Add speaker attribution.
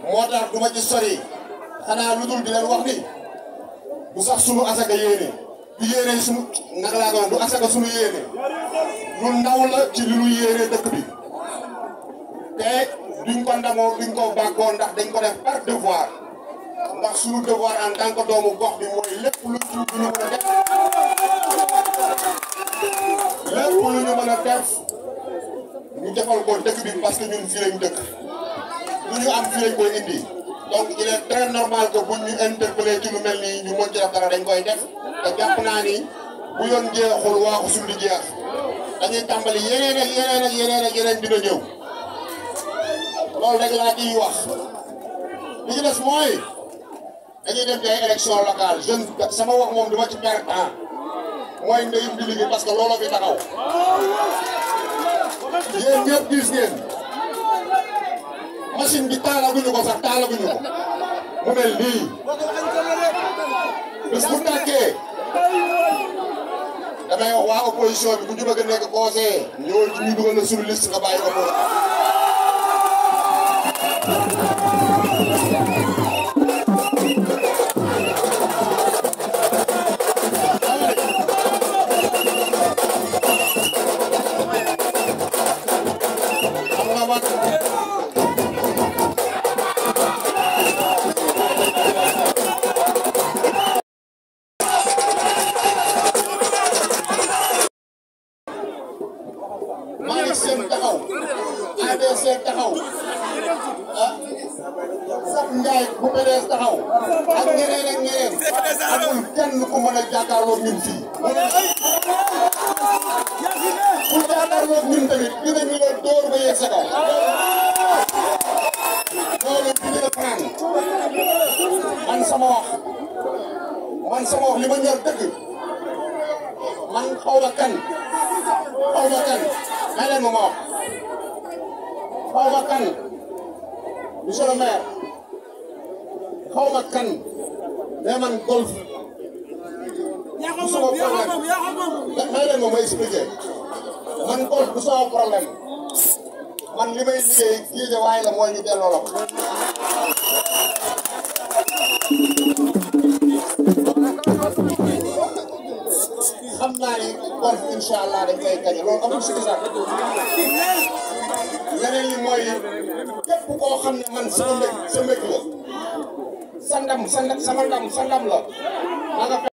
Speaker 1: moo tax du ma ci sori xanaa lu dul di leen wax ni bu sax sunu asaka yéene du yéene sunu naka laa ko du asaka sunu yéene lu ndaw la ci li ñu yéene dëkk bi te duñ ko ndamoo duñ ko bàggoo ndax dañ ko def par devoir ndax sunu devoir en tant que doomu gox bi mooy lépp lu ci lu ñu mën a def lépp lu ñu mën a def ñu defal ko dëkk bi parce que ñun fii lañ dëkk lu ñu am fii lañ koy indi donc il est très normal que buñ ñu interpellé ci lu mel nii ñu mën ci def dara dañ koy def te jàpp naa ni bu yoon jeexul waaxu suñu di jeex dañuy tàmbali yeneen ak yeneen ak yeneen ak yeneen dina ñëw loolu rek laa ciy wax li ci des mooy dañuy dem ci ay élection locale jeune sama wax moom duma ci perdre temps mooy ndeyum di liggéey parce que looloo fi taxaw yéen ñëpp gis ngeen machine bi taalaguñu ko sax taalaguñu ko mu mel nii bés bu tàkkee damay wax waa opposition bi bu ñu bëgg a nekk conseiller ñëwal ci ñu dugal na suñu liste nga bàyyi opposition Malick Sène taxaw ADC taxaw ah Sam Ndiaye bu PDS taxaw ak ñeneen ak ñeneen amul kenn ku mën a jàkkaarloog ñun fii. ku jàkkaarloog ñun tamit dinañu la dóor ba yegg sa kaw. loolu dina la fanaan man sama wax man sama wax li ma ñor dëgg man xaw ma kan. xaw ma kan may leen ma ma wax xaw ma kan monsieur le maire xaw ma kan mais man golf du sama problème may leen ma ma expliquer man golf du sama problème man li may liggéey géej waaye la mooy ñu delloo la ko xam naa ni golf incha allah dañ koy gañe loolu amul si sax leneen li mooy képp koo xam ne man sama mbég sa mbég la sa ndam sa ndam sama ndam sa ndam la